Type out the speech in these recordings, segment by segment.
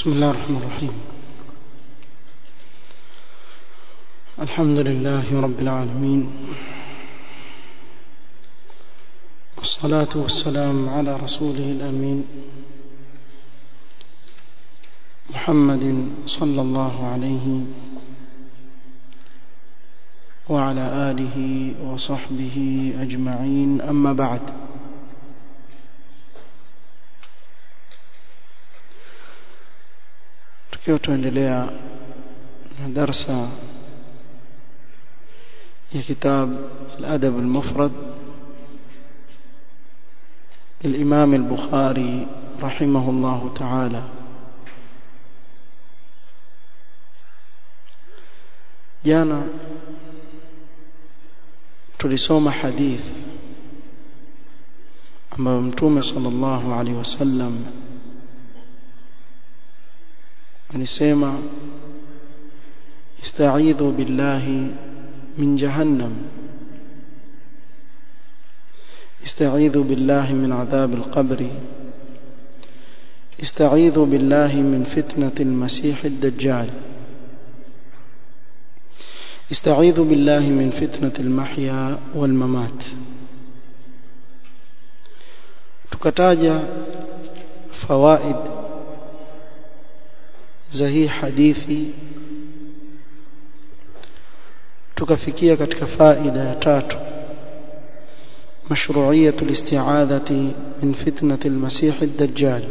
بسم الله الرحمن الرحيم الحمد لله رب العالمين والصلاة والسلام على رسوله الأمين محمد صلى الله عليه وعلى آله وصحبه أجمعين أما بعد tukiwa tuendelea na darsa ya kitab al-adab al-mufrad للإمام البخاري رحمه الله تعالى jana tulisoma hadith ambayo mtume sallallahu alaihi wasallam alisema ista'idhu billahi min jahannam استعيذوا بالله من عذاب القبر استعيذوا بالله من فتنة المسيح الدجال استعيذوا بالله من فتنة المحيا والممات tukataja fawaid za hii hadithi tukafikia katika faida ya tatu مشروعية الاستعاذة من فتنة المسيح الدجال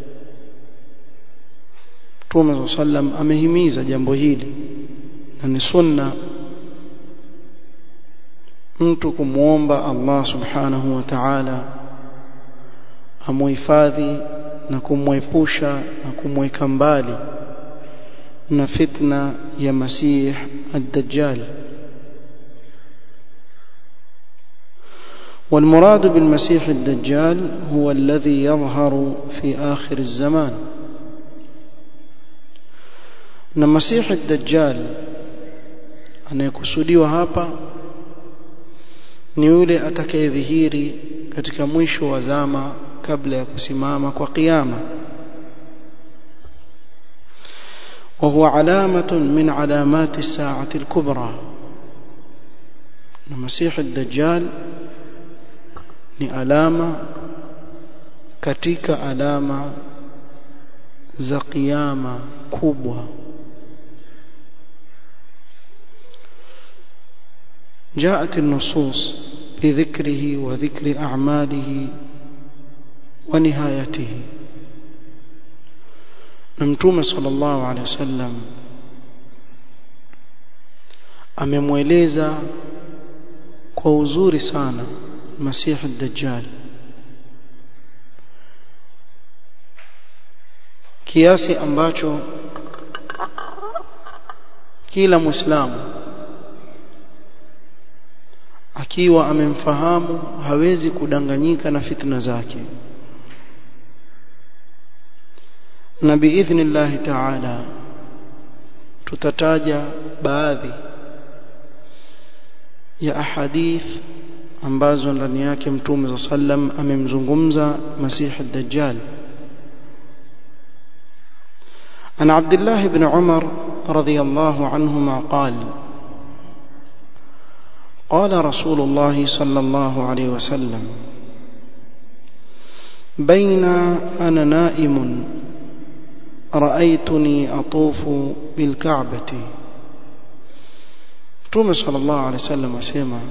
Mtume صلى الله عليه وسلم amehimiza jambo hili na ni sunna mtu kumwomba Allah subhanahu wa ta'ala amuhifadhi na kumwepusha na kumweka mbali na fitna ya Masih ad-Dajjal والمراد بالمسيح الدجال هو الذي يظهر في آخر الزمان na masihi dajjal anayekusudiwa hapa ni yule atakayedhihiri katika mwisho wa zama kabla ya kusimama kwa kiyama وهو علامة من علامات الساعة الكبرى المسيح الدجال ni alama katika alama za kiyama kubwa جاءت النصوص بذكره وذكر أعماله ونهايته نمتوم صلى الله عليه وسلم amemweleza kwa uzuri sana masihi dajjal kiasi ambacho kila muislamu akiwa amemfahamu hawezi kudanganyika na fitna zake na biidhnillahi taala tutataja baadhi ya ahadith ambazo ndani yake mtume za sallam amemzungumza masih ad-dajjal عن عبد الله بن عمر رضي الله عنهما قال قال رسول الله صلى الله عليه وسلم بين أنا نائم رأيتني أطوف بالكعبة توم صلى الله عليه وسلم أسيما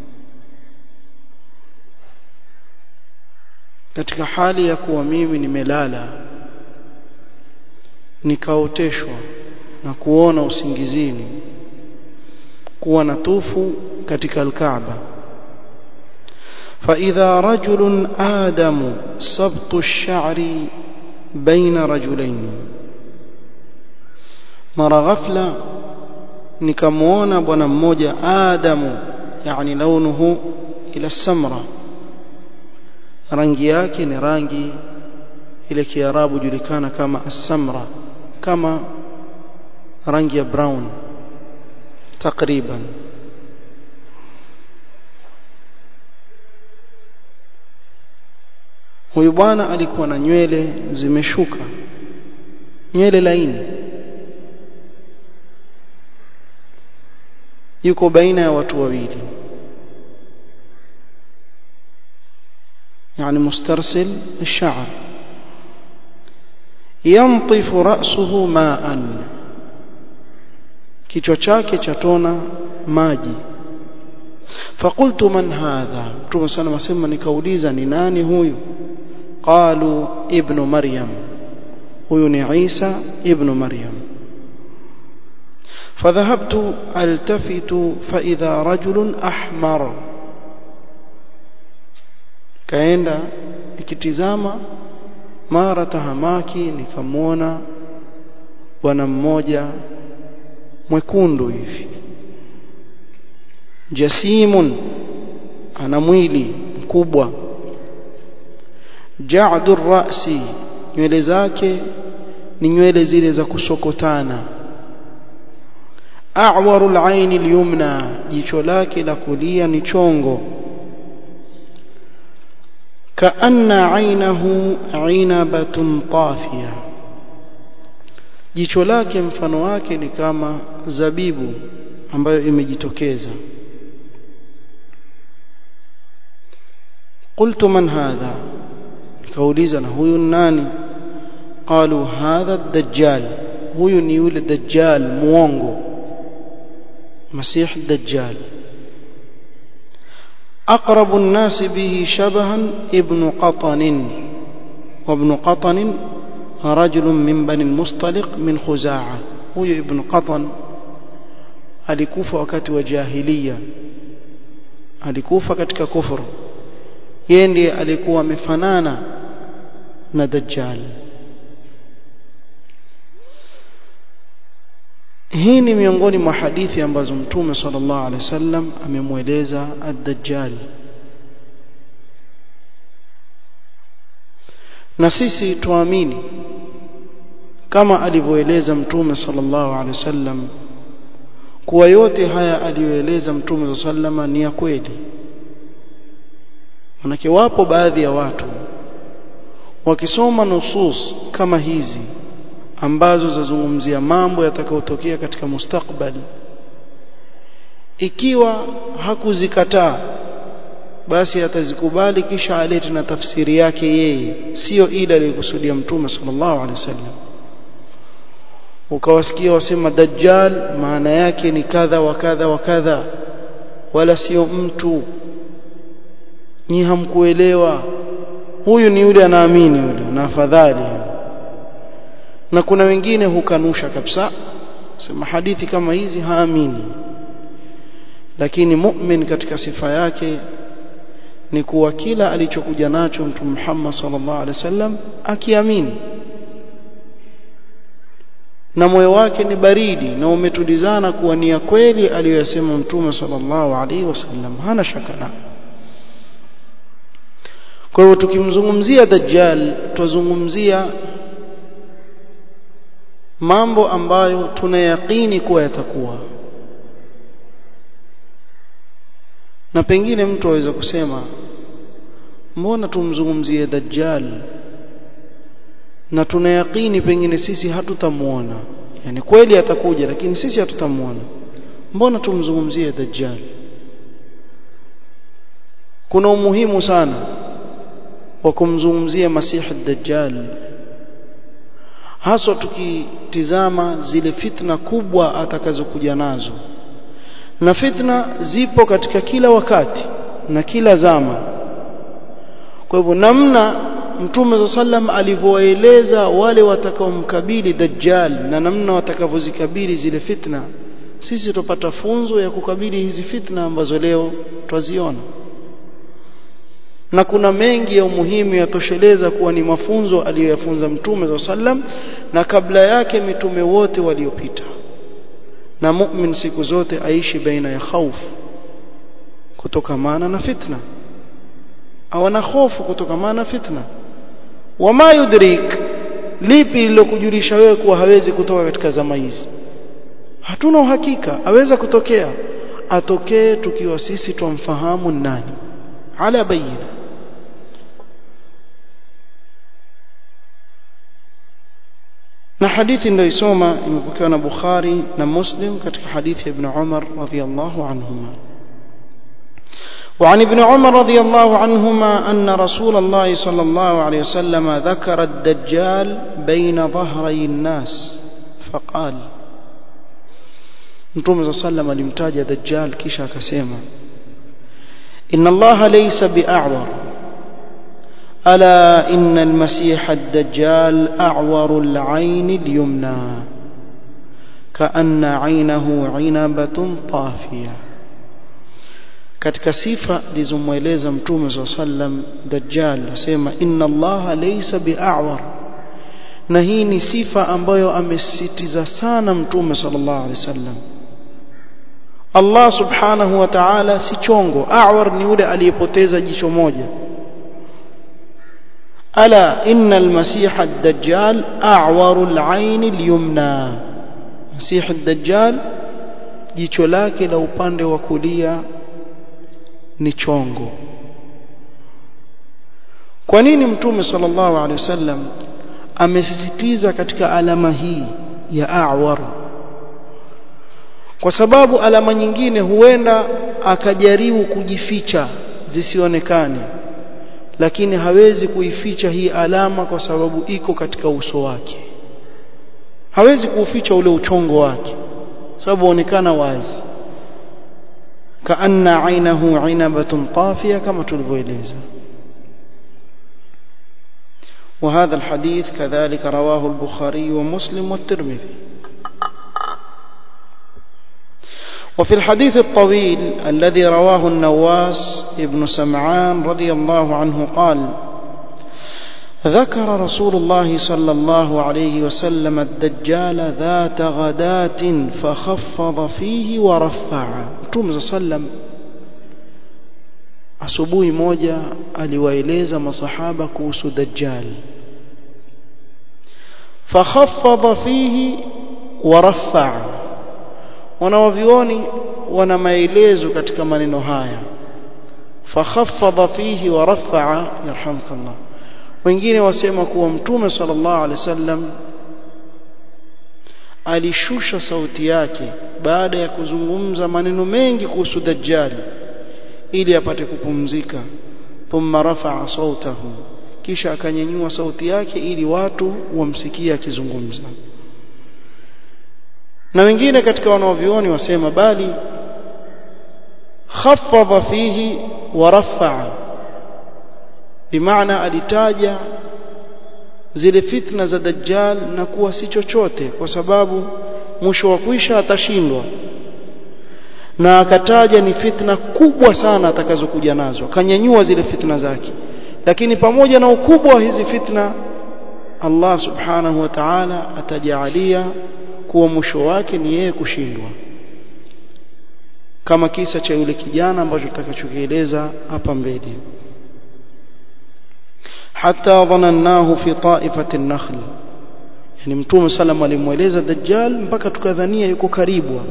katika hali ya kuwa mimi nimelala nikaoteshwa na kuona usingizini kuwa natufu katika alkaaba فإذا رجل آدم سبط الشعر بين رجلين mara ghafla nikamwona bwana mmoja Adamu yani launuhu ila samra rangi yake ni rangi ile kiarabu julikana kama as-samra kama rangi ya brown takriban huyu bwana alikuwa na nywele zimeshuka nywele laini yuko baina ya watu wawili يعني مسترسل الشعر ينطف رأسه ماء kichwa chake chatona maji fakultu man hadha mtume sana masema nikauliza ni nani huyu qalu ibnu maryam huyu ni Isa ibnu maryam فذهبت التفت فإذا رجل أحمر kaenda ikitizama mara tahamaki nikamwona bwana mmoja mwekundu hivi jasimun ana mwili mkubwa ja'du rasi nywele zake ni nywele zile za kusokotana a'waru al-ayn al-yumna jicho lake la kulia ni chongo kaanna ainahu inabatun tafiya jicho lake mfano wake ni kama zabibu ambayo imejitokeza qultu man hadha nikauliza na huyu nani qalu hadha ad-dajjal huyu ni yule dajjal muongo مسيح الدجال أقرب الناس به شبها ابن قطن وابن قطن رجل من بني المصطلق من خزاعة هو ابن قطن alikufa wakati wa jahiliya alikufa katika kufuru yeye ndiye alikuwa amefanana na dajjal hii ni miongoni mwa hadithi ambazo mtume sallallahu alaihi wasallam amemweleza ad-dajjal na sisi tuamini kama alivyoeleza mtume sallallahu alaihi wasallam kuwa yote haya aliyoeleza mtume sallallahu ni ya kweli manake wapo baadhi ya watu wakisoma nusus kama hizi ambazo zazungumzia mambo yatakayotokea katika mustakbali ikiwa hakuzikataa basi atazikubali kisha alete na tafsiri yake yeye sio ile aliyokusudia mtume sallallahu alaihi wasallam ukawasikia wasema dajjal maana yake ni kadha wa kadha wa kadha wala sio mtu nyi hamkuelewa huyu ni yule anaamini yule na afadhali na kuna wengine hukanusha kabisa sema hadithi kama hizi haamini lakini mu'min katika sifa yake ni kuwa kila alichokuja nacho mtume Muhammad sallallahu alaihi wasallam akiamini na moyo wake ni baridi na umetulizana kuwa ni ya kweli aliyosema mtume sallallahu alaihi wasallam hana shaka na kwa hiyo tukimzungumzia dajjal tuzungumzia mambo ambayo tunayakini kuwa yatakuwa na pengine mtu aweza kusema mbona tumzungumzie dajjal na tunayakini pengine sisi hatutamuona yani kweli atakuja lakini sisi hatutamuona mbona tumzungumzie dajjal kuna umuhimu sana wa kumzungumzia masihi dajjal haswa tukitizama zile fitna kubwa atakazokuja nazo na fitna zipo katika kila wakati na kila zama kwa hivyo namna mtume sallam alivyoeleza wale watakaomkabili dajjal na namna watakavyozikabili zile fitna sisi tupata funzo ya kukabili hizi fitna ambazo leo twaziona na kuna mengi ya umuhimu yatosheleza kuwa ni mafunzo aliyoyafunza mtume sallam na kabla yake mitume wote waliopita na mu'min siku zote aishi baina ya khaufu kutokamana na fitna awana hofu kutokamana na fitna wama yudrik lipi lilokujulisha wewe kuwa hawezi kutoka katika zama hizi hatuna uhakika aweza kutokea atokee tukiwa sisi twamfahamu nani ala bayina na hadithi ndio isoma imepokewa na Bukhari na Muslim katika hadithi ya Ibn Umar radhiyallahu anhuma وعن ابن عمر رضي الله عنهما أن رسول الله صلى الله عليه وسلم ذكر الدجال بين ظهري الناس فقال Mtume صلى الله عليه وسلم alimtaja Dajjal kisha akasema Inna Allah laysa bi'a'war ألا إن المسيح الدجال أعور العين اليمنى كأن عينه عنبة طافية katika sifa lizomweleza mtume saa sallam dajjal asema inna allaha laysa bi'awar na hii ni sifa ambayo amesisitiza sana mtume sallallahu alaihi wasallam Allah subhanahu wa ta'ala si chongo a'war ni yule aliyepoteza jicho moja ألا إن المسيح الدجال أعور العين اليمنى مسيح الدجال jicho lake la upande wa kulia ni chongo kwa nini mtume sallallahu alaihi wasallam amesisitiza katika alama hii ya a'war kwa sababu alama nyingine huenda akajaribu kujificha zisionekane lakini hawezi kuificha hii alama kwa sababu iko katika uso wake hawezi kuuficha ule uchongo wake sababu onekana wazi kaanna ainahu inabatun tafiya kama tulivyoeleza وهذا الحديث كذلك رواه البخاري ومسلم والترمذي وفي الحديث الطويل الذي رواه النواس ابن سمعان رضي الله عنه قال ذكر رسول الله صلى الله عليه وسلم الدجال ذات غداة فخفض فيه ورفع متوم صلى الله عليه وسلم asubuhi moja aliwaeleza masahaba kuhusu dajjal fakhaffadha fihi warafaa wanawavioni wana maelezo katika maneno haya fakhaffadha fihi warafaa yarhamkallah wengine wasema kuwa mtume sallallahu alaihi wasallam alishusha sauti yake baada ya kuzungumza maneno mengi kuhusu dajjal ili apate kupumzika thumma rafa'a sautahu kisha akanyanyua sauti yake ili watu wamsikie akizungumza na wengine katika wanaovioni wasema bali khaffadha fihi wa rafa'a bimaana alitaja zile fitna za dajjal na kuwa si chochote kwa sababu mwisho wa kuisha atashindwa na akataja ni fitna kubwa sana atakazokuja nazo akanyanyua zile fitna zake lakini pamoja na ukubwa wa hizi fitna Allah subhanahu wa ta'ala atajaalia kuwa mwisho wake ni yeye kushindwa kama kisa cha yule kijana ambacho tutakachokieleza hapa mbele hata dhanannahu fi ta'ifati an-nakhl yani mtume sallam alimweleza dajjal mpaka tukadhania yuko karibu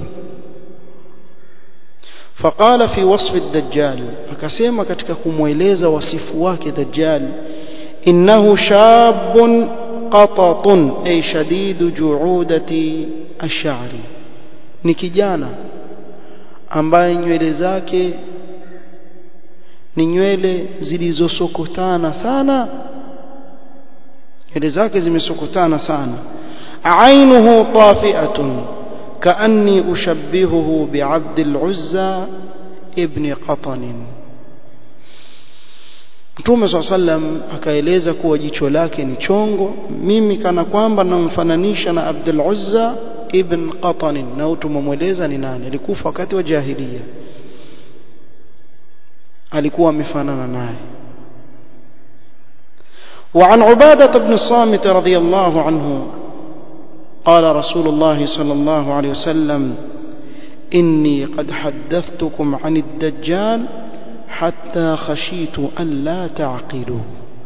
فقال في وصف الدجال akasema katika kumweleza wasifu wake dajjal innahu shabun qatatun ay shadidu juudati ash-sha'ri ni kijana ambaye nywele zake ni nywele zilizosokotana sana nywele zake zimesokotana sana ainuhu tafi'atun كأني أشبهه بعبد العزى ابن قطن Mtume swalla sallam akaeleza kuwa jicho lake ni chongo mimi kana kwamba namfananisha na Abdul Uzza ibn Qatan na tumemweleza ni nani alikufa wakati wa jahiliya alikuwa amefanana naye وعن عبادة بن الصامت رضي الله عنه قال رسول الله صلى الله عليه وسلم إني قد حدثتكم عن الدجال حتى خشيت أن لا تعقلوا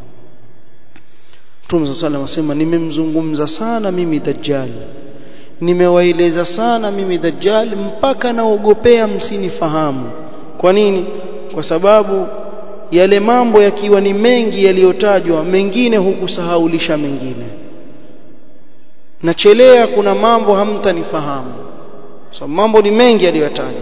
Mtume صلى الله عليه وسلم nimemzungumza sana mimi Dajjal nimewaeleza sana mimi Dajjal mpaka naogopea msinifahamu kwa nini kwa sababu yale mambo yakiwa ni mengi yaliyotajwa mengine hukusahaulisha mengine nachelea kuna mambo hamtanifahamu so mambo ni mengi aliyotaja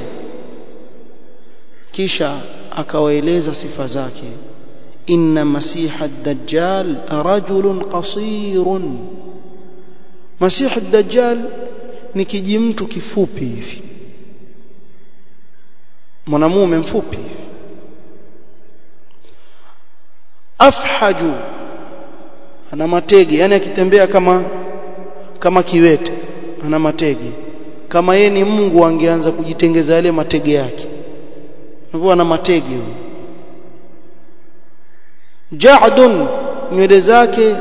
kisha akawaeleza sifa zake inna masiha ad-dajjal rajulun qasirun masiha ad-dajjal ni kijimtu kifupi hivi mwanamume mfupi afhaju ana matege yani akitembea kama kama kiwete ana matege kama yeye ni Mungu angeanza kujitengeza yale matege yake hivyo ana matege huyo ja'dun nywele zake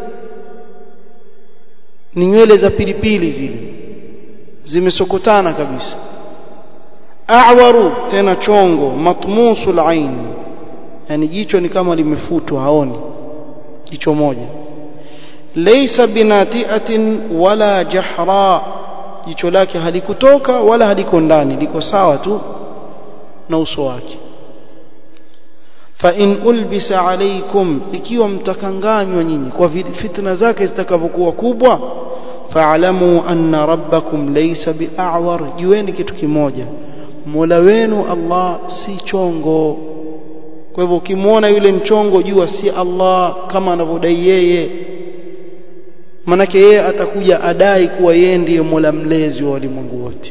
ni nywele za pilipili zile zimesokotana kabisa a'waru tena chongo matmusul ain yani jicho ni kama limefutwa haoni jicho moja laysa binati'atin wala jahra jicho lake halikutoka wala haliko ndani liko sawa tu na uso wake fa in ulbisa alaykum ikiwa mtakanganywa nyinyi kwa fitna zake zitakavyokuwa kubwa fa'lamu anna rabbakum laysa bi'awar jueni kitu kimoja Mola wenu Allah si chongo kwa hivyo ukimwona yule mchongo jua si Allah kama anavyodai yeye manake yeye atakuja adai kuwa yeye ndiye Mola mlezi wa walimwengu wote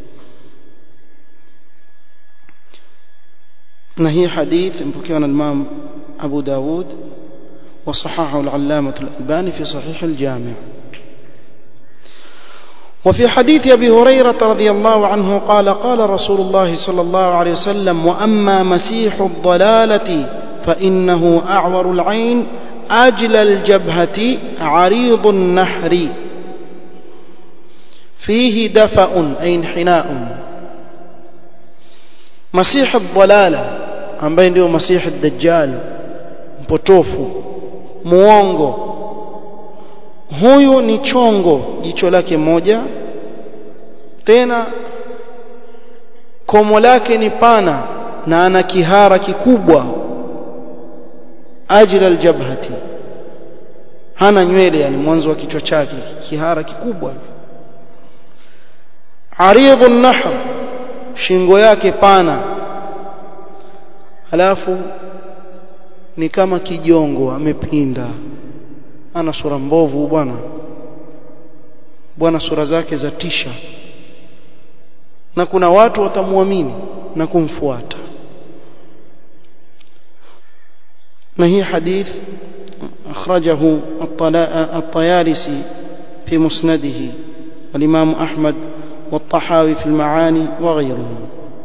na hii hadith mpokewa na Imam Abu Dawud وصححه العلامة الألباني في صحيح الجامع وفي حديث أبي هريرة رضي الله عنه قال قال رسول الله صلى الله عليه وسلم وأما مسيح الضلالة فإنه أعور العين أجل الجبهة عريض النحر فيه دفأ أي انحناء مسيح الضلالة ambaye ndio masihi dajjal mpotofu muongo huyu ni chongo jicho lake moja tena komo lake ni pana na ana kihara kikubwa ajila aljabhati hana nywele yani mwanzo wa kichwa chake kihara kikubwa aridhu nahr shingo yake pana alafu ni kama kijongo amepinda ana sura mbovu bwana bwana sura zake za tisha na kuna watu watamwamini na kumfuata na hii hadith akhrajahu at-Tayalisi fi musnadihi والإمام أحمد والطحاوي في المعاني وغيرهم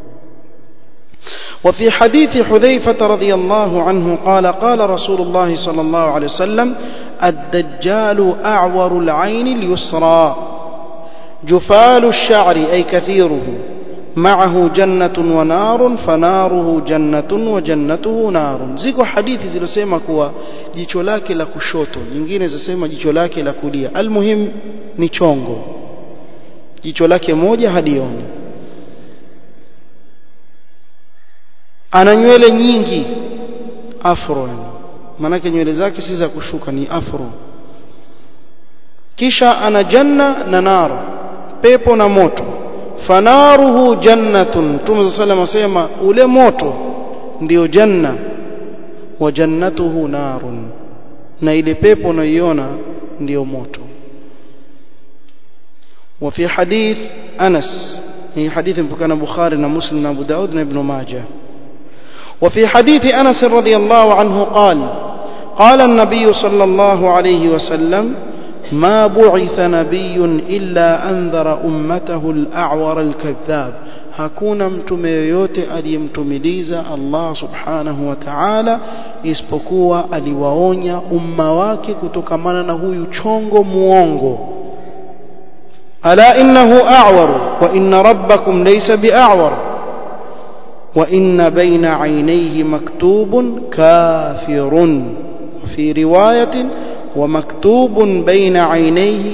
وفي حديث حذيفة رضي الله عنه قال قال رسول الله صلى الله عليه وسلم الدجال أعور العين اليسرى جفال الشعر أي كثيره معه جنة ونار فناره جنة وجنته نار ziko hadithi zilizosema kuwa jicho lake la kushoto nyingine zasema jicho lake la kulia almuhim ni chongo jicho lake moja hadioni ana nywele nyingi afro yani manake nywele zake si za kushuka ni afro kisha ana janna na nar pepo na moto fanaruhu jannatun Mtume sallam asema ule moto ndio janna wa jannatuhu narun na ile pepo unayoiona ndio moto وفي حديث أنس هي حديث بكان بخاري ومسلم وابو داود وابن ماجه وفي حديث أنس رضي الله عنه قال قال النبي صلى الله عليه وسلم ما بعث نبي إلا أنذر أمته الأعور الكذاب hakuna mtume yoyote aliyemtumiliza Allah subhanahu wa ta'ala isipokuwa aliwaonya umma wake kutokamana na huyu chongo muongo ala innahu a'war wa inna rabbakum laysa bi'a'war wa inna bayna 'aynayhi maktubun kafirun fi riwayatin wa maktubun bayna 'aynayhi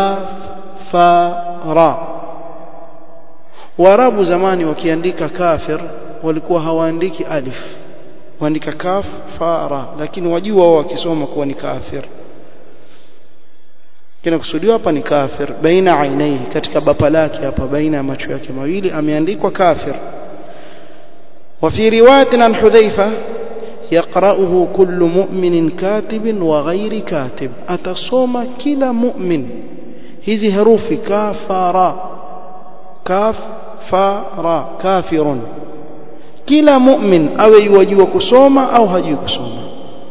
kafara Waarabu zamani wakiandika kafir walikuwa hawaandiki alif waandika kaf fara lakini wajua wao wakisoma kuwa ni kafir kinakusudiwa hapa ni kafir baina ainaihi katika bapa lake hapa baina ya macho yake mawili ameandikwa kafir وفي روايه عن حذيفه يقرأه كل مؤمن كاتب وغير كاتب أتصوم كلا مؤمن hizi herufi kafara kafara kafirun kila mu'min awe yajua kusoma au hajui kusoma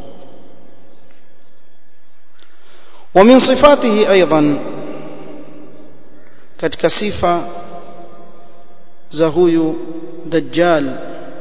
ومن صفاته ايضا katika sifa za huyu dajjal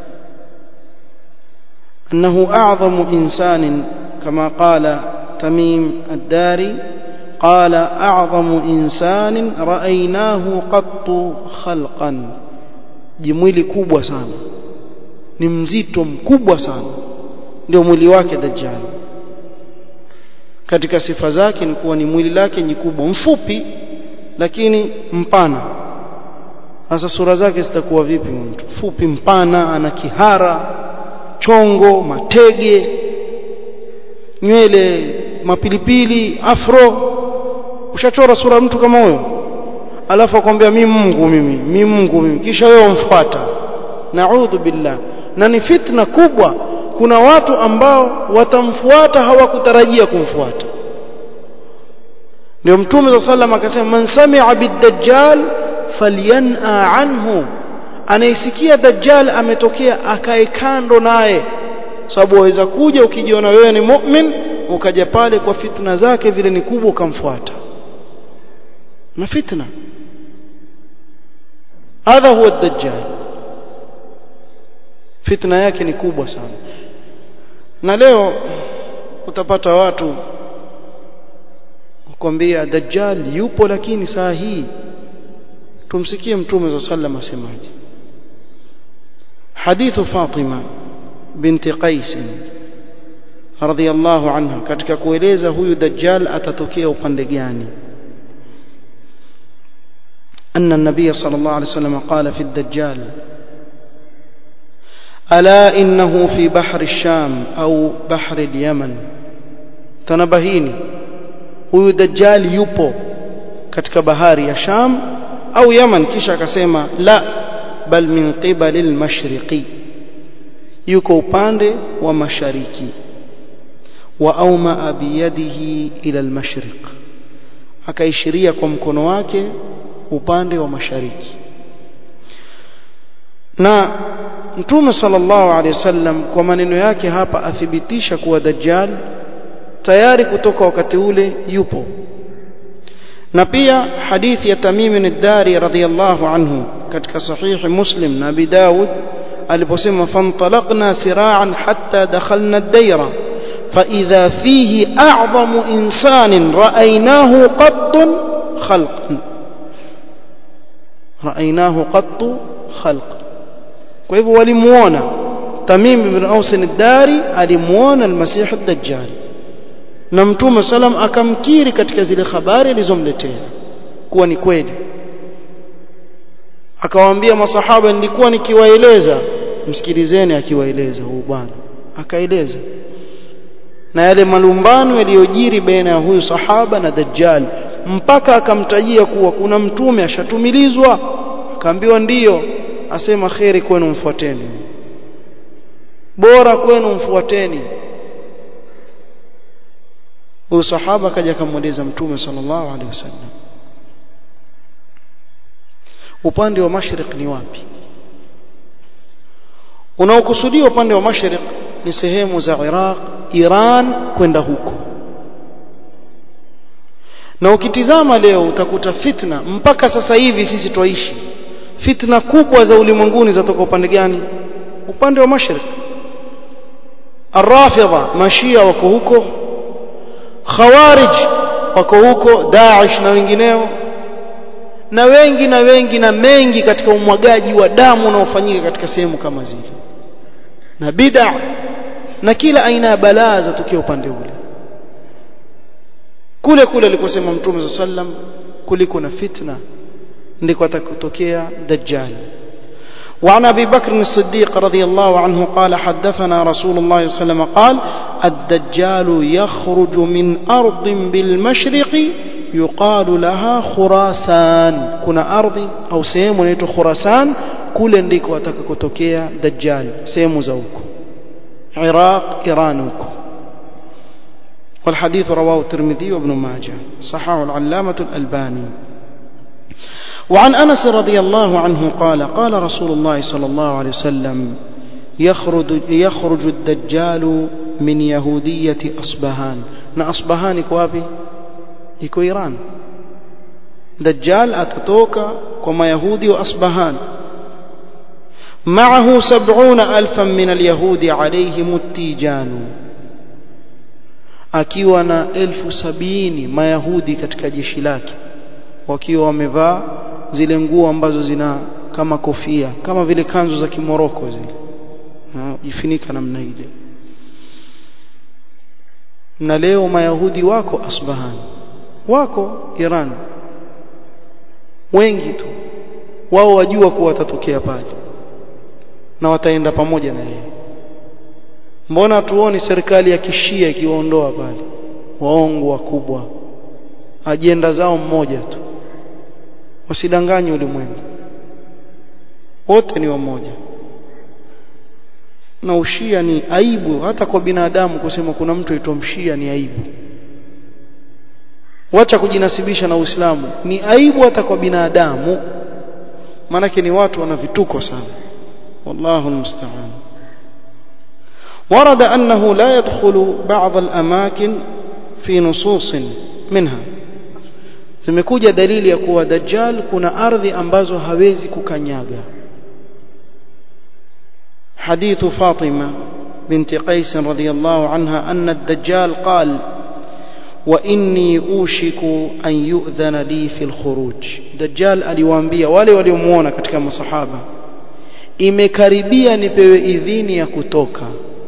انه اعظم انسان كما قال تميم الداري قال أعظم إنسان رأيناه قط خلقا jimwili kubwa sana ni mzito mkubwa sana ndio mwili wake dajjal katika sifa zake ni kuwa ni mwili lake ni kubwa mfupi lakini mpana sasa sura zake zitakuwa vipi mtu fupi mpana ana kihara chongo matege nywele mapilipili afro ushachora sura mtu kama huyo alafu akwambia mimi Mungu mimi mimi Mungu mimi kisha wewe umfuata naudhu billah na ni fitna kubwa kuna watu ambao watamfuata hawakutarajia kumfuata ndio mtume صلى الله akasema man sami'a bid-dajjal falyan'a anhu anayesikia dajjal ametokea akae kando naye sababu waweza kuja ukijiona wewe ni mu'min ukaja pale kwa fitna zake vile ni kubwa ukamfuata na fitna hadha huwa dajjal fitna yake ni kubwa sana na leo utapata watu kukwambia dajjal yupo lakini saa hii tumsikie mtume wa sallam asemaje hadithu Fatima binti Qais radhiyallahu anha katika kueleza huyu dajjal atatokea upande gani أن النبي صلى الله عليه وسلم قال في الدجال ألا إنه في بحر الشام أو بحر اليمن تنبهيني huyu dajjal yupo katika bahari ya Sham au Yaman kisha akasema la bal min qibali al-mashriqi yuko upande wa mashariki wa auma biyadihi ila al-mashriq akaishiria kwa mkono wake upande wa mashariki na mtume sallallahu alaihi wasallam kwa maneno yake hapa athibitisha kuwa dajjal tayari kutoka wakati ule yupo na pia hadithi ya Tamim ad-Dari radhiyallahu anhu katika sahihi Muslim na Abi Dawud aliposema fantalaqna sira'an hatta dakhalna ad-dayra فإذا فيه أعظم إنسان رأيناه قط خلقا رأيناه قط خلقا kwa hivyo walimuona Tamim ibn Aus ad-Dari alimuona al-Masih ad-Dajjal na Mtume salam akamkiri katika zile habari alizomletea kuwa ni kweli akawaambia masahaba nilikuwa nikiwaeleza msikilizeni akiwaeleza huyu bwana akaeleza na yale malumbano yaliyojiri baina ya huyu sahaba na Dajjal mpaka akamtajia kuwa kuna mtume ashatumilizwa akaambiwa ndiyo asema kheri kwenu mfuateni bora kwenu mfuateni huyu sahaba akaja akamweleza mtume sallallahu alaihi wasallam upande wa mashriq ni wapi unaokusudia upande wa mashriq ni sehemu za Iraq Iran kwenda huko na ukitizama leo utakuta fitna mpaka sasa hivi sisi twaishi fitna kubwa za ulimwenguni zatoka upande gani upande wa mashriq arrafidha mashia wako huko khawarij wako huko Daesh na wengineo na wengi na wengi na mengi katika umwagaji wa damu unaofanyika katika sehemu kama zile na bid'a na kila aina ya balaa za tukio upande ule kule kule alikosema mtume sallam kuliko na fitna ndiko atakotokea dajjal وعن ابي بكر الصديق رضي الله عنه قال حدثنا رسول الله صلى الله عليه وسلم قال الدجال يخرج من ارض بالمشرق yuqalu laha khurasan kuna ardhi au sehemu inaitwa khurasan kule ndiko atakakotokea dajjal sehemu za huko iraq iran huko والحديث رواه الترمذي وابن ماجه صححه العلامة الألباني وعن أنس رضي الله عنه قال قال رسول الله صلى الله عليه وسلم يخرج, يخرج الدجال من يهودية أصبهان نا أصبهان يكوابي يكو إيران دجال أتتوك كما يهودي وأصبهان معه سبعون ألفا من اليهود عليهم التيجان akiwa na elfu sabini mayahudi katika jeshi lake wakiwa wamevaa zile nguo ambazo zina kama kofia kama vile kanzu za kimoroko zile jifunika namna ile na leo mayahudi wako Asbahan wako Iran wengi tu wao wajua kuwa watatokea pale na wataenda pamoja na yeye mbona tuoni serikali ya kishia ikiwaondoa pale waongo wakubwa ajenda zao mmoja tu wasidanganye ulimwengu wote ni wamoja na ushia ni aibu hata kwa binadamu kusema kuna mtu aitwa mshia ni aibu wacha kujinasibisha na Uislamu ni aibu hata kwa binadamu maanake ni watu wana vituko sana wallahu almusta'an ورد أنه لا يدخل بعض الأماكن في نصوص منها zimekuja dalili ya kuwa dajjal kuna ardhi ambazo hawezi kukanyaga حديث فاطمة بنت قيس رضي الله عنها أن الدجال قال وإني أوشك أن يؤذن لي في الخروج دجال aliwaambia wale waliomuona katika masahaba imekaribia nipewe idhini ya kutoka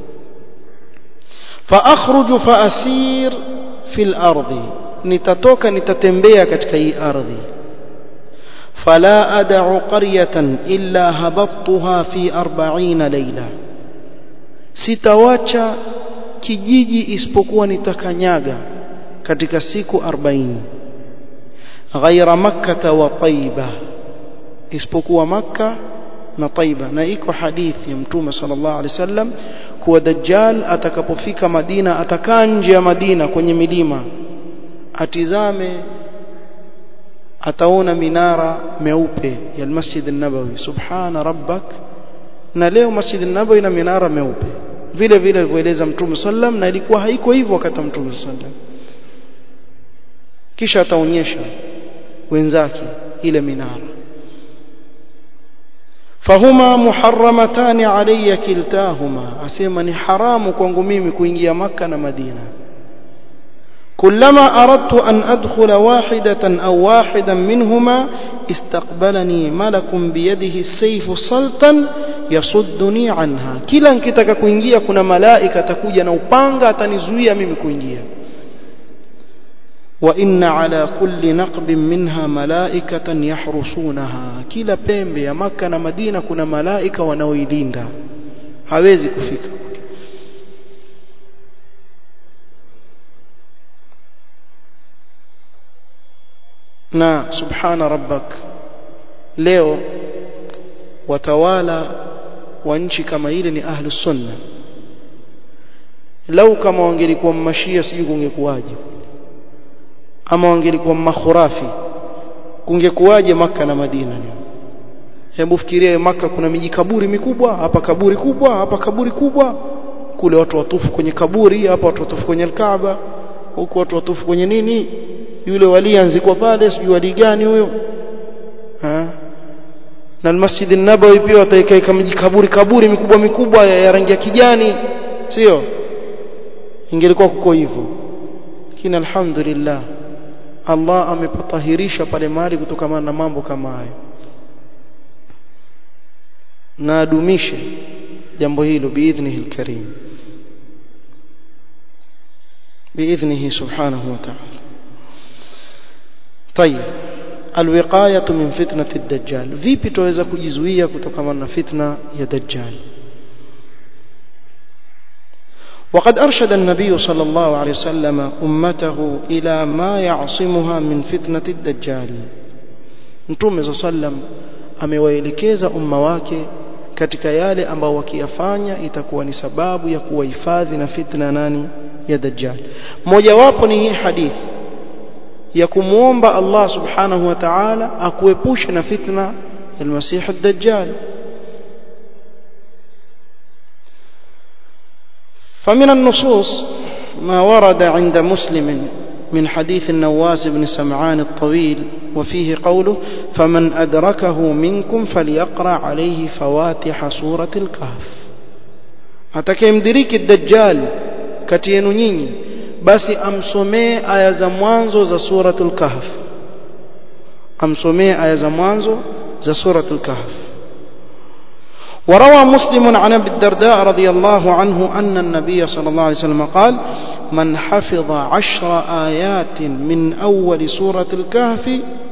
فأخرج فأسير في الأرض nitatoka nitatembea katika hii ardhi فلا أدع قرية إلا هبطتها في أربعين ليلة sitawacha kijiji isipokuwa nitakanyaga katika siku 40 ghaira makkata wa taiba isipokuwa makka na taiba na iko hadithi ya mtume sallallahu alaihi wasallam kuwa dajjal atakapofika madina atakaa nje ya madina kwenye milima atizame ataona minara meupe ya Masjid an-Nabawi subhana rabbak na leo Masjid an-Nabawi ina minara meupe vile vile alivyoeleza Mtume sallam na ilikuwa haiko hivyo wakati Mtume sallam kisha ataonyesha wenzake ile minara fahuma muharramatan alayya kiltahuma asema ni haramu kwangu mimi kuingia maka na Madina كلما أردت أن أدخل واحدة أو واحدا منهما استقبلني ملك بيده السيف صلتا يصدني عنها كلا nkitaka kuingia kuna malaika takuja na upanga atanizuia mimi kuingia وإن على كل نقب منها ملائكة يحرسونها kila pembe ya maka na Madina kuna malaika wanaoilinda hawezi kufika na subhana rabbak leo watawala wa nchi kama ile ni ahlus sunna lau kama wangelikuwa mashia sijui kungekuwaje ama wangelikuwa makhurafi kungekuwaje maka na madina hebu fikiria maka kuna miji kaburi mikubwa hapa kaburi kubwa hapa kaburi kubwa kule watu watufu kwenye kaburi hapa watu watufu kwenye alkaaba huku watu watufu kwenye nini yule wali anzikwa pale sijui wali gani huyo na almasjid an-nabawi pia wataikaika kama kaburi kaburi mikubwa mikubwa ya, ya rangi ya kijani sio ingelikuwa kuko hivyo lakini alhamdulillah Allah amepatahirisha pale mahali kutokana na mambo kama hayo na adumishe jambo hilo biidhnihi alkarim biidhnihi subhanahu wa ta'ala طيب الوقايه من فتنه الدجال vipi tuweza kujizuia kutokana na fitna ya dajjal وقد أرشد النبي صلى الله عليه وسلم أمته إلى ما يعصمها من فتنة الدجال Mtume صلى الله عليه وسلم amewaelekeza umma wake katika yale ambao wakiyafanya itakuwa ni sababu ya kuwahifadhi na fitna nani ya dajjal mojawapo ni hii hadithi ya kumwomba Allah subhanahu wa ta'ala akuepushe na fitna ya المسيح الدجال فمن النصوص ما ورد عند مسلم من حديث النواس بن سمعان الطويل وفيه قوله فمن أدركه منكم فليقرأ عليه فواتح سورة الكهف atakayemdiriki dajjal kati yenu nyinyi basi amsomee aya za mwanzo za suratul kahf amsomee aya za mwanzo za suratul kahf وروى مسلم عن ابي الدرداء رضي الله عنه أن النبي صلى الله عليه وسلم قال من حفظ عشر آيات من أول سورة الكهف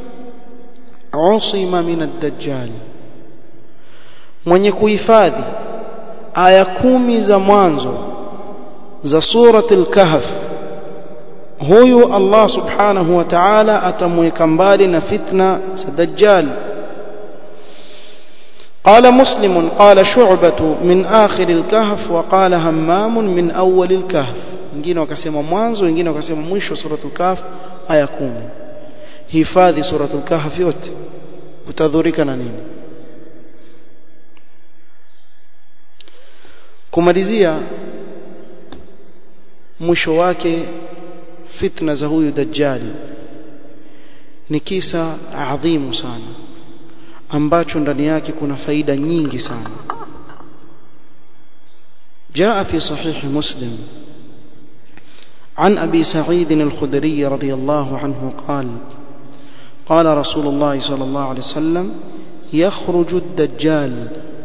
عصم من الدجال mwenye kuhifadhi aya kumi za mwanzo za surati al-kahf huyu Allah subhanahu wa ta'ala atamweka mbali na fitna za dajjal قال مسلم قال شعبة من آخر الكهف وقال همام من أول الكهف wengine wakasema mwanzo wengine wakasema mwisho suratul kahf aya 10 hifadhi suratul kahf yote utadhurika na nini kumalizia mwisho wake fitna za huyu dajjali ni kisa adhimu sana ambacho ndani yake kuna faida nyingi sana جاء في صحيح مسلم عن أبي سعيد الخدري رضي الله عنه قال قال رسول الله صلى الله عليه وسلم يخرج الدجال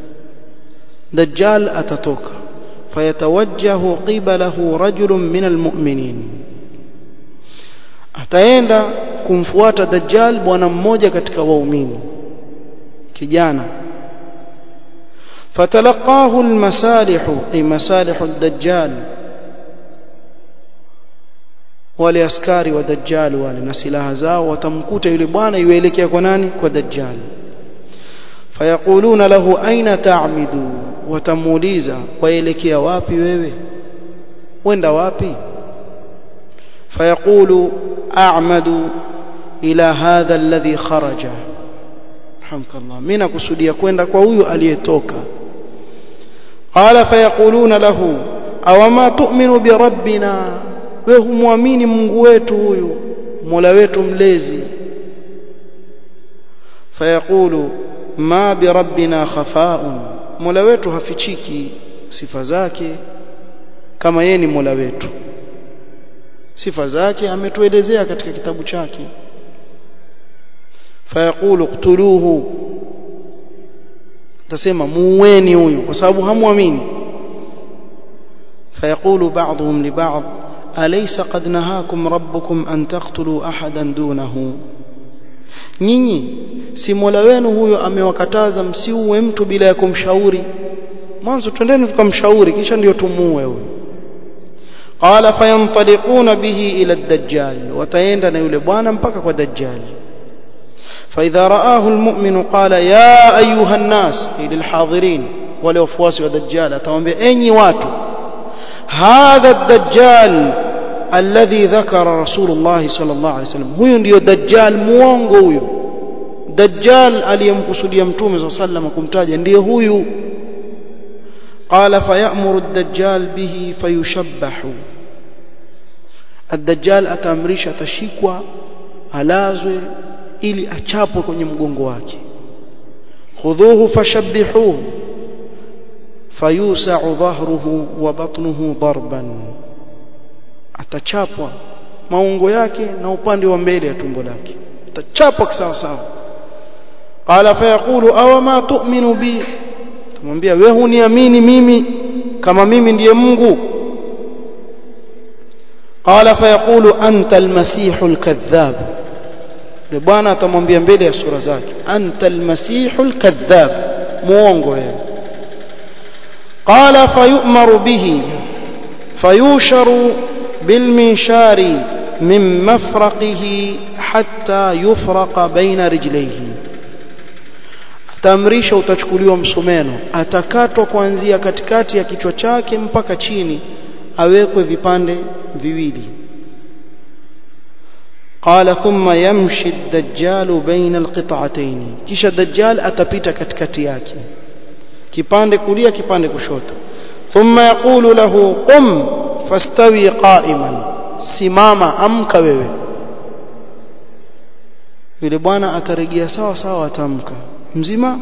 دجال أتتوك فيتوجه قبله رجل من المؤمنين ataenda kumfuata dajjal bwana mmoja katika waumini kijana fatalaqahu almasalihu ay masalihu ad-dajjal wale askari wa dajjal wale na silaha zao watamkuta yule bwana yuelekea kwa nani kwa dajjal fayaquluna lahu aina ta'midu watamuuliza waelekea wapi wewe wenda wapi fayaqulu a'madu ila hadha alladhi kharaja hamkallah mimi nakusudia kwenda kwa huyu aliyetoka qala fayaquluna lahu awama tu'minu bi rabbina wewe humwamini Mungu wetu huyu Mola wetu mlezi fayaqulu ma bi rabbina khafa'un Mola wetu hafichiki sifa zake kama yeye ni Mola wetu sifa zake ametuelezea katika kitabu chake fayaqulu qtuluhu tasema muweni huyu kwa sababu hamwamini fayaqulu ba'dhum li ba'd alaysa qad nahakum rabbukum an taqtulu ahadan dunahu nyinyi si Mola wenu huyo amewakataza msiuwe mtu bila ya kumshauri mwanzo twendeni tukamshauri kisha ndio tumuue huyo qala fayantaliquna bihi ila ad-dajjal wataenda na yule bwana mpaka kwa dajjal فإذا رآه المؤمن قال يا أيها الناس للحاضرين ولوفواس ودجال أتوانبي أيني واتو هذا الدجال الذي ذكر رسول الله صلى الله عليه وسلم هو ndio dajjal muongo huyo dajjal aliyemkusudia mtume صلى الله عليه وسلم kumtaja ndiye huyu قال فيأمر الدجال به فيشبح الدجال ataamrisha tashikwa alazwe ili achapwe kwenye mgongo wake khudhuhu fashabbihuhu fayusa'u dhahruhu wa batnuhu darban atachapwa maungo yake na upande wa mbele ya tumbo lake atachapwa sawa sawa qala fayaqulu aw ma tu'minu bi tumwambia wewe huniamini mimi kama mimi ndiye Mungu qala fayaqulu anta almasihul kadhab yule bwana atamwambia mbele ya sura zake anta almasihul kadhab muongo wewe qala fayu'maru bihi فيوشر بالمنشار من مفرقه حتى يفرق بين رجليه tamrisha utachukuliwa msumeno atakatwa kuanzia katikati ya kichwa chake mpaka chini awekwe vipande viwili قال ثم يمشي الدجال بين القطعتين kisha dajjal atapita katikati yake kipande kulia kipande kushoto ثم يقول له قم فاستوي قائما simama amka wewe yule bwana atarejea sawa sawa atamka mzima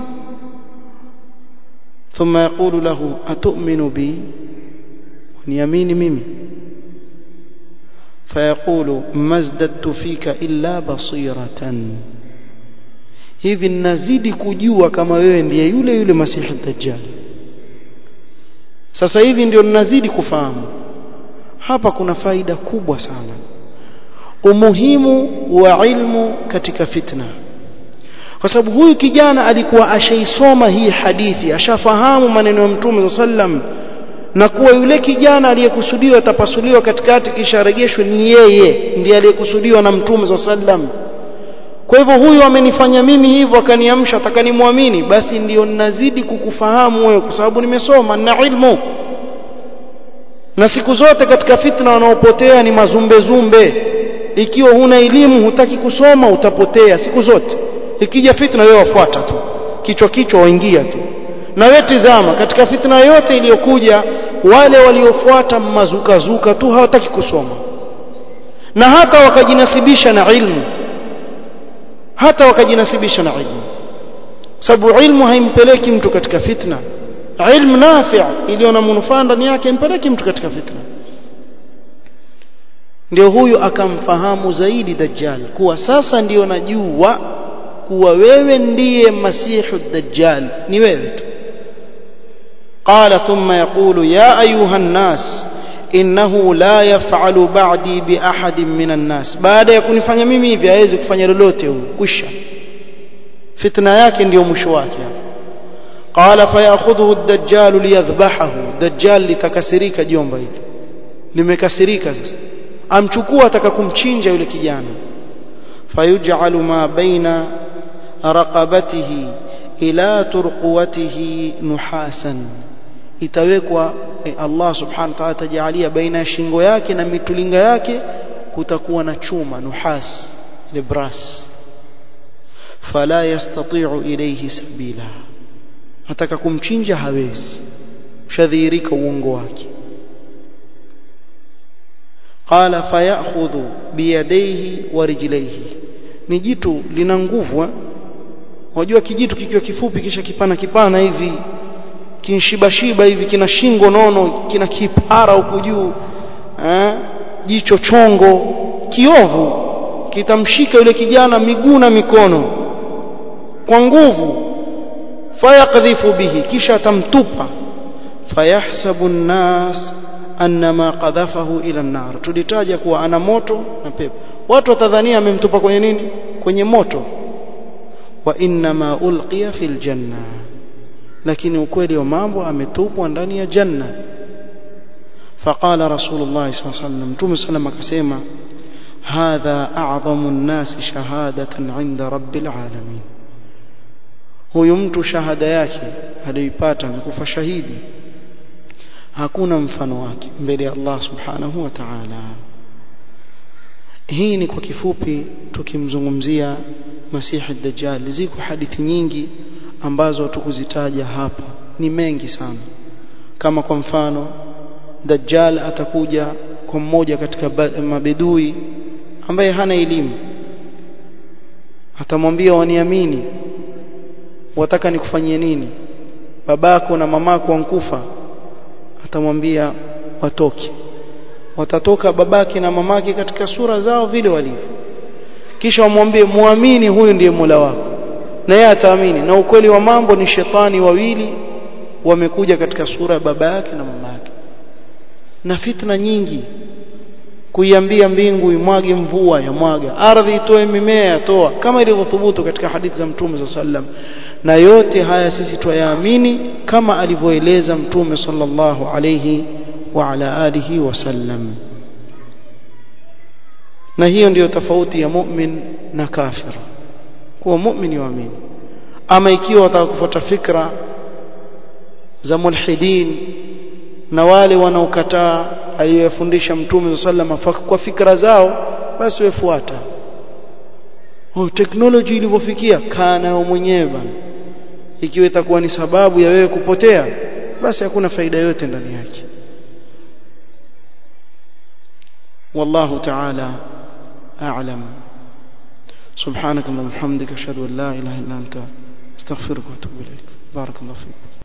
ثم يقول له أتؤمن بي ونياميني ميمي فيقول ما ازددت فيك إلا بصيرة hivi nazidi kujua kama wewe ndiye yule yule masihi dajjal sasa hivi ndio ninazidi kufahamu hapa kuna faida kubwa sana umuhimu wa ilmu katika fitna kwa sababu huyu kijana alikuwa ashaisoma hii hadithi ashafahamu maneno ya mtume sallam na kuwa yule kijana aliyekusudiwa atapasuliwa katikati kisha arejeshwe ni yeye ndiye aliyekusudiwa na mtume sallam kwa hivyo huyu amenifanya mimi hivyo akaniamsha atakanimwamini basi ndiyo ninazidi kukufahamu wewe kwa sababu nimesoma na ilmu na siku zote katika fitna wanaopotea ni mazumbe zumbe ikiwa huna elimu hutaki kusoma utapotea siku zote ikija fitna wewe wafuata tu kichwa kichwa waingia tu na wewe tizama katika fitna yote iliyokuja wale waliofuata mazukazuka tu hawataki kusoma na hata wakajinasibisha na ilmu hata wakajinasibisha na ilmu sababu ilmu haimpeleki mtu katika fitna ilmu nafi' iliyo na manufaa ndani yake impeleki mtu katika fitna ndio huyu akamfahamu zaidi dajjal kuwa sasa ndiyo najua kuwa wewe ndiye masihu dajjal ni wewe tu قال ثم يقول يا أيها الناس إنه لا يفعل بعدي بأحد من الناس بعد يكون يفanya mimi hivi hawezi kufanya lolote huyo kusha fitna yake ndio mwisho wake قال فياخذه الدجال ليذبحه دجال litakasirika jomba hili limekasirika sasa amchukua ataka kumchinja yule kijana fayuj'alu ma baina raqabatihi ila turquwatihi nuhasan itawekwa Allah subhanahu wa ta'ala atajalia baina ya shingo yake na mitulinga yake kutakuwa na chuma nuhas libras fala yastati'u ilayhi sabila ataka kumchinja hawezi shadhirika uongo wake qala fayakhudhu biyadayhi wa rijlayhi ni jitu lina nguvu wajua kijitu kikiwa kifupi kisha kipana kipana hivi kinshibashiba hivi kina shingo nono kina kipara huku juu eh jicho chongo kiovu kitamshika yule kijana miguu na mikono kwa nguvu fayaqdhifu bihi kisha atamtupa fayahsabu an-nas annama qadhafahu ila an-nar tulitaja kuwa ana moto na pepo watu watadhania amemtupa kwenye nini kwenye moto wa inma ulqiya fil janna lakini ukweli wa mambo ametupwa ndani ya janna فقال رسول الله صلى الله عليه وسلم متوم سلم akasema هذا اعظم الناس شهاده عند رب العالمين huyu mtu shahada yake aliyoipata amekufa shahidi hakuna mfano wake mbele ya Allah subhanahu wa ta'ala hii ni kwa kifupi tukimzungumzia masihi dajjal ziko hadithi nyingi ambazo tukuzitaja hapa ni mengi sana kama kwa mfano dajjal atakuja kwa mmoja katika mabedui ambaye hana elimu atamwambia waniamini wataka nikufanyie nini babako na mamako wankufa atamwambia watoke watatoka babake na mamake katika sura zao vile walivyo kisha wamwambie muamini huyu ndiye Mola wako na yeye ataamini na ukweli wa mambo ni shetani wawili wamekuja katika sura ya baba yake na mama yake na fitna nyingi kuiambia mbingu imwage mvua ya mwaga ardhi itoe mimea yatoa kama ilivyothubutu katika hadithi za mtume za sallam na yote haya sisi twayaamini kama alivyoeleza mtume sallallahu alayhi وعلى آله وسلم na hiyo ndiyo tofauti ya mu'min na kafir kuwa mu'min yuamini ama ikiwa wataka kufuata fikra za mulhidin na wale wanaokataa aliyofundisha mtume sallam kwa fikra zao basi wefuata oh technology ilivyofikia kaa nayo mwenyewe bana ikiwa itakuwa ni sababu ya wewe kupotea basi hakuna faida yote ndani yake والله تعالى أعلم سبحانك اللهم وبحمدك أشهد أن لا إله إلا أنت استغفرك وأتوب إليك بارك الله فيك